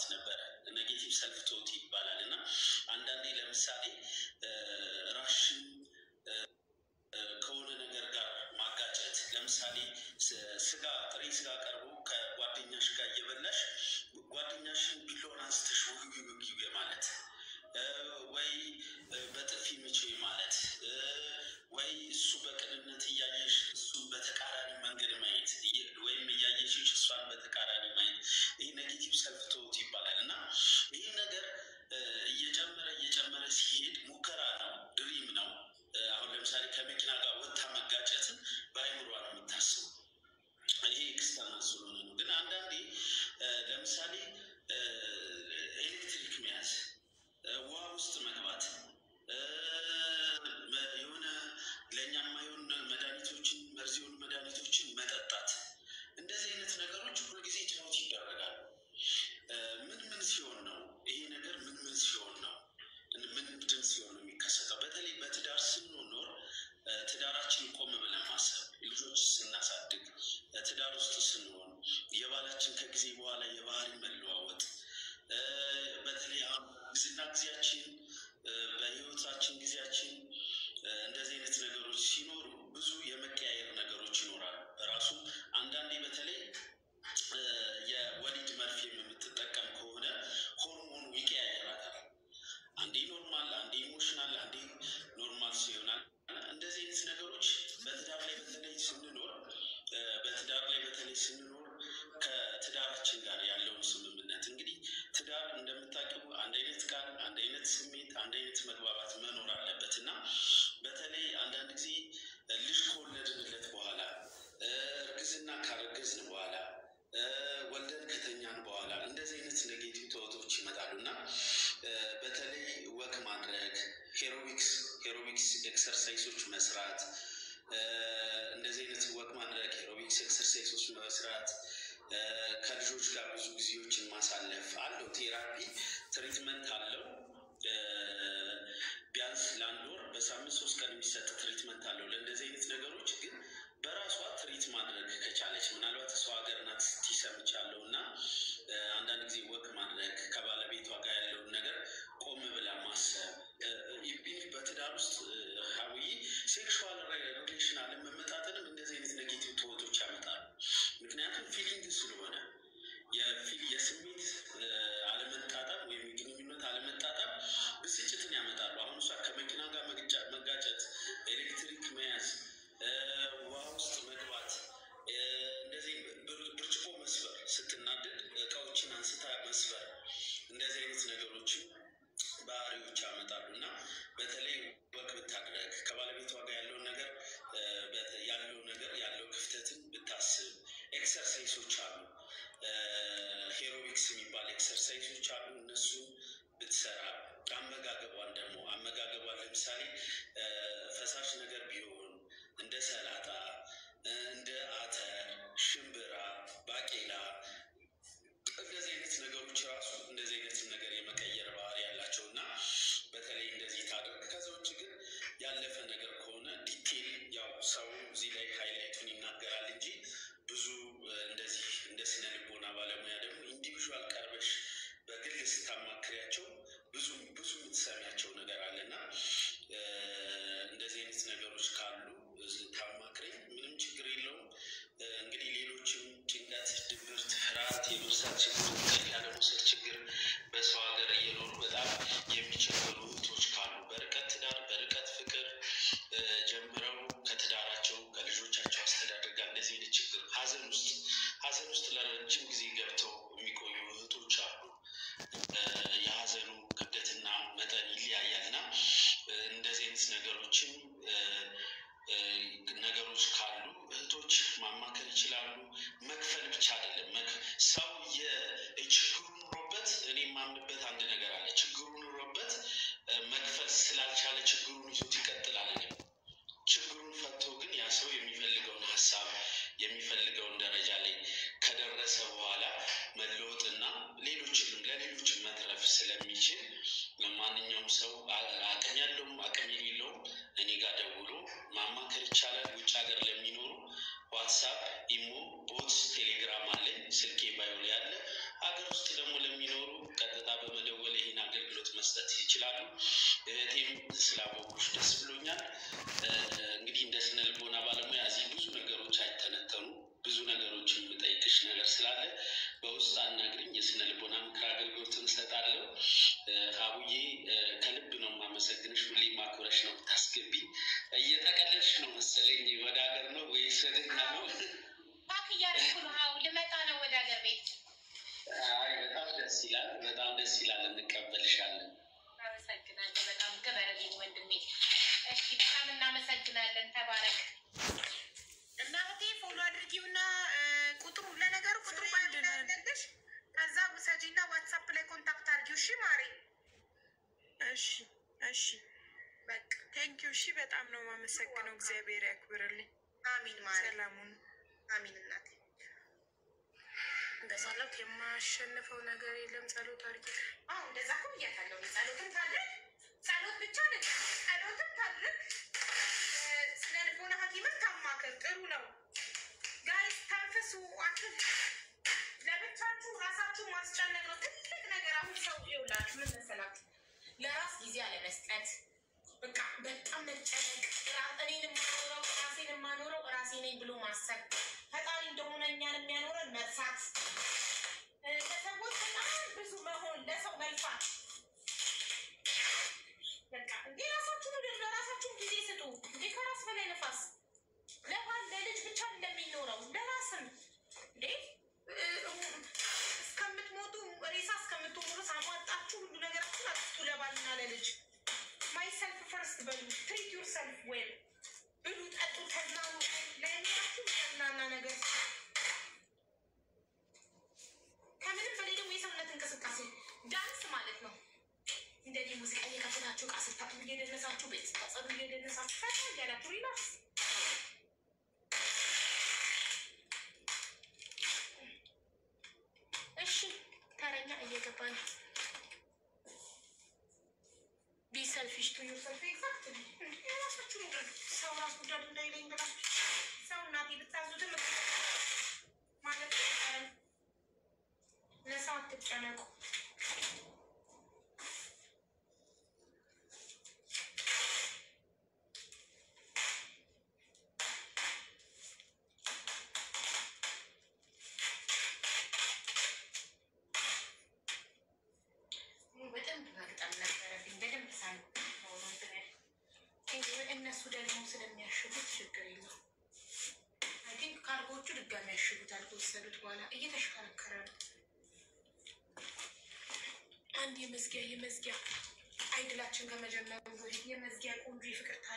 ነበረ። ኔጌቲቭ ሰልፍ ቶት ይባላል እና አንዳንዴ ለምሳሌ ራሽን ከሆነ ነገር ጋር ማጋጨት ለምሳሌ ስጋ ጥሬ ስጋ ቀርቦ ከጓደኛሽ ጋር እየበላሽ ጓደኛሽን ቢላዋን አንስተሽ ውግውግውግ ማለት ወይ በጥፊ ምቼ ማለት ወይ እሱ በቅንነት እያየሽ እሱ በተቃራኒ መንገድ ማየት ወይም እያየሽሽ እሷን በተቃራኒ ማየት ይህ ኔጌቲቭ ሰልፍ ቶት ይባላል እና ይህ ነገር እየጨመረ እየጨመረ ሲሄድ ሙከራ ነው፣ ድሪም ነው። አሁን ለምሳሌ ከመኪና ጋር ወታ መጋጨትን በአይምሯ ነው የምታስበው። ይሄ ኤክስተርናል ስለሆነ ነው። ግን አንዳንዴ ለምሳሌ ኤሌክትሪክ መያዝ፣ ውሃ ውስጥ መግባት፣ የሆነ ለእኛ የማይሆን መድኃኒቶችን መርዝ የሆኑ መድኃኒቶችን መጠጣት፣ እንደዚህ አይነት ነገሮች ሁልጊዜ ትሞት ይደረጋሉ። ምን ምን ሲሆን ነው ይሄ ነገር ምን ምን ሲሆን ነው ምንድን ሲሆን ነው የሚከሰተው? በተለይ በትዳር ስንኖር ትዳራችን ቆም ብለን ማሰብ፣ ልጆች ስናሳድግ፣ ትዳር ውስጥ ስንሆን የባላችን ከጊዜ በኋላ የባህሪ መለዋወጥ፣ በተለይ አሁን ጊዜና ጊዜያችን በህይወታችን ጊዜያችን እንደዚህ አይነት ነገሮች ሲኖሩ ብዙ የመቀያየር ነገሮች ይኖራሉ። በራሱ አንዳንዴ በተለይ የወሊድ መርፌም የምትጠቀም ከሆነ ሆርሞኑ ይቀያየራታል። አንዴ ኖርማል፣ አንዴ ኢሞሽናል፣ አንዴ ኖርማል ሲሆናል። እንደዚህ አይነት ነገሮች በትዳር ላይ በተለይ ስንኖር በትዳር ላይ በተለይ ስንኖር ከትዳራችን ጋር ያለውን ስምምነት እንግዲህ ትዳር እንደምታውቂው አንድ አይነት ቃል፣ አንድ አይነት ስሜት፣ አንድ አይነት መግባባት መኖር አለበት እና በተለይ አንዳንድ ጊዜ ልጅ ከወለድንለት በኋላ እርግዝና ካረገዝን በኋላ ወልደን ከተኛን በኋላ እንደዚህ አይነት ኔጌቲቭ ተወቶች ይመጣሉ እና በተለይ ወክ ማድረግ ሄሮቢክስ ሄሮቢክስ ኤክሰርሳይሶች መስራት እንደዚህ አይነት ወክ ማድረግ ሄሮቢክስ ኤክሰርሳይሶች መስራት ከልጆች ጋር ብዙ ጊዜዎችን ማሳለፍ አለው። ቴራፒ ትሪትመንት አለው። ቢያንስ ለአንድ ወር በሳምንት ሶስት ቀን የሚሰጥ ትሪትመንት አለው። ለእንደዚህ አይነት ነገሮች ግን በራሷ ትሪት ማድረግ ከቻለች ምናልባት ሰው ሀገር ናት ሰምቻለሁ እና አንዳንድ ጊዜ ወቅ ማድረግ ከባለቤቷ ጋር ያለውን ነገር ቆም ብላ ማሰብ በትዳር ውስጥ ሀዊ ሴክሹዋል ሪሌሽን አለመመጣጠንም እንደዚህ አይነት ኔጌቲቭ ትወቶች ያመጣሉ። ምክንያቱም ፊሊንግ ስለሆነ የስሜት አለመጣጠም ወይም የግንኙነት አለመጣጠም ብስጭትን ያመጣሉ። አሁን እሷ ከመኪና ጋር መጋጨት፣ ኤሌክትሪክ መያዝ፣ ውሃ ውስጥ መግባት፣ እንደዚህ ብርጭቆ መስበር፣ ስትናደድ እቃዎችን አንስታ መስበር፣ እንደዚህ አይነት ነገሮችን ባህሪዎች ያመጣሉ እና በተለይ ወቅ ብታድረግ ከባለቤቷ ጋር ያለውን ነገር ያለው ነገር ያለው ክፍተትን ብታስብ ኤክሰርሳይሶች አሉ ሄሮቢክስ የሚባል ኤክሰርሳይሶች አሉ። እነሱን ብትሰራ አመጋገቧን ደግሞ አመጋገቧን ለምሳሌ ፈሳሽ ነገር ቢሆን እንደ ሰላጣ፣ እንደ አተር፣ ሽምብራ፣ ባቄላ እንደዚህ አይነት ነገሮች ራሱ እንደዚህ አይነት ነገር የመቀየር ባህሪ ያላቸው እና በተለይ እንደዚህ ታደርግ። ከዛ ውጭ ግን ያለፈ ነገር ከሆነ ዲቴል ያው ሰው እዚህ ላይ ሃይላይቱን ይናገራል እንጂ ብዙ እንደዚህ እንደ ስነ ልቦና ባለሙያ ደግሞ ኢንዲቪዥዋል ቀርበሽ በግል ስታማክሪያቸው ብዙ ብዙ የምትሰሚያቸው ነገር አለና እንደዚህ አይነት ነገሮች ካሉ ታማክረኝ፣ ምንም ችግር የለውም። እንግዲህ ሌሎችም ጭንቀት፣ ድብርት፣ ፍርሃት፣ የመርሳት ችግር፣ እንቅልፍ ያለመውሰድ ችግር በሰው ሀገር እየኖሩ በጣም የሚቸገሩ እህቶች ካሉ በርቀት ትዳር በርቀት ፍቅር ጀምረው ከትዳራቸው ከልጆቻቸው አስተዳደር ጋር እንደዚህ አይነት ችግር ሀዘን ውስጥ ሀዘን ውስጥ ለረጅም ጊዜ ገብተው የሚቆዩ እህቶች አሉ። የሀዘኑ ክብደትና መጠን ይለያያል እና እንደዚህ አይነት ነገሮችን ነገሮች ካሉ እህቶች ማማከር ይችላሉ። መክፈል ብቻ አይደለም ሰው ችግሩ ኑሮበት እኔ የማምንበት አንድ ነገር አለ። ችግሩ ኑሮበት መክፈል ስላልቻለ ችግሩን ይዞት ይቀጥላል። ችግሩን ፈቶ ግን ያ ሰው የሚፈልገውን ሀሳብ የሚፈልገውን ደረጃ ላይ ከደረሰ በኋላ መለወጥና ሌሎችንም ለሌሎችም መትረፍ ስለሚችል ማንኛውም ሰው አቅም ያለውም አቅም የሌለውም እኔ ጋር ደውሎ ማማከር ይቻላል። ውጭ ሀገር ለሚኖሩ ዋትሳፕ፣ ኢሞ፣ ቦት፣ ቴሌግራም አለኝ ስልኬ ባዮ ላይ ያለ። ሀገር ውስጥ ደግሞ ለሚኖሩ ይችላሉ። እህቴም ስላወቁሽ ደስ ብሎኛል። እ፣ እንግዲህ እንደ ስነ ልቦና ባለሙያ እዚህ ብዙ ነገሮች አይተነተኑ ብዙ ነገሮችን የምጠይቅሽ ነገር ስላለ በውስጥ አናግሪኝ። የስነ ልቦና ምክር አገልግሎት እንሰጣለሁ። እ፣ ሀቡዬ እ፣ ከልብ ነው የማመሰግንሽ። ሁሌ ማክበረሽ ነው የምታስገቢኝ። እየጠቀለልሽ ነው መሰለኝ። ወደ ሀገር ነው ወይስ ወደኛ ነው? ፓክ እያደረኩ ነው። አዎ ልመጣ ነው ወደ ሀገር ቤት። አይ በጣም ደስ ይላል። በጣም ደስ ይላል። እንቀበልሻለን። አመሰግናለሁ። በጣም ክበረልኝ ወንድሜ። እሺ በጣም እናመሰግናለን። ተባረክ። እናቴ ፎሎ አድርጊውና እ፣ ቁጥሩ ለነገሩ ቁጥሩ ባለሽ ከዛ ውሰጂና ዋትሳፕ ላይ ኮንታክት አድርጊው። እሺ ማሬ። እሺ እሺ፣ በቃ ቴንኪው። እሺ በጣም ነው የማመሰግነው። እግዚአብሔር ያክብርልኝ። አሚን ማሬ። ሰላሙን አሚን እናቴ። በጸሎት የማሸንፈው ነገር የለም። ጸሎት አድርጊ። አዎ እንደዛ እኮ ብያታለሁ። ጸሎትን ታድርግ፣ ጸሎት ብቻ አይደለም ጸሎትን ታድርግ። እ፣ ስነ ልቦና ሐኪምን ታማክር። ጥሩ ነው። ጋይስ ተንፍሱ። አትል ለብቻችሁ ራሳችሁ ማስጨነቅ ነው ትልቅ ነገር። አሁን ሰው ይውላችሁ ምን መሰላችሁ፣ ለራስ ጊዜ አለመስጠት፣ በቃ በጣም መጨነቅ፣ ራ- እኔን የማኖረው ራሴን የማኖረው ራሴ ነኝ ብሎ ማሰብ፣ ፈጣሪ እንደሆነ እኛን የሚያኖረን መርሳት፣ እ፣ ለሰዎች በጣም ብዙ መሆን፣ ለሰው መልፋት በቃ እንዴ ራሳችሁ ምድር ለራሳችሁ ጊዜ ስጡ። እንዴ ከራስ በላይ ነፋስ ለባል ለልጅ ብቻ እንደሚኖረው ለራስም እንዴ እ፣ እስከምትሞቱ ሬሳ እስከምትሞቱ ሳሟጣችሁ ሁሉ ነገራችሁን አጥፍቱ ለባልና ለልጅ ማይ ሰልፍ ፈርስት በሉ ትሪት ዩር ሰልፍ ዌል ብሉ ጠጡ ተዝናኑ ለእናችሁ የሚያዝናና ነገር ከምንም በላይ ደግሞ የሰውነት እንቅስቃሴ ዳንስ ማለት ነው እንደዚህ ሙዚቃ እየከፈታችሁ እቃ ስታጥቡ እየደነሳችሁ ቤት ስታጸዱ እየደነሳችሁ ፈታ እያላችሁ ሪላክስ እሺ ተረኛ እየገባ ነው። ቢ ሰልፊሽ ቱ ዩር ሰልፍ ኤግዛክትሊ የራሳችሁ ነገር ሰው ራስ ጉዳድ እንዳይለኝ ብላችሁ ሰው እናቴ ብታዙትም ማለት አይቀርም። ለሰው አትጨነቁ። በደንብ መግጠም ነበረብኝ። በደንብ ሳይ እነሱ ደግሞ ስለሚያሽጉት ችግር የለው። አይ ቲንክ ካርጎቹ ድጋሚ ያሽጉታል ከወሰዱት በኋላ እየተሽከረከረ ነው። አንድ የመዝጊያ የመዝጊያ አይድላችን ከመጀመሩ በፊት የመዝጊያ ቆንጆ የፍቅር ታሪክ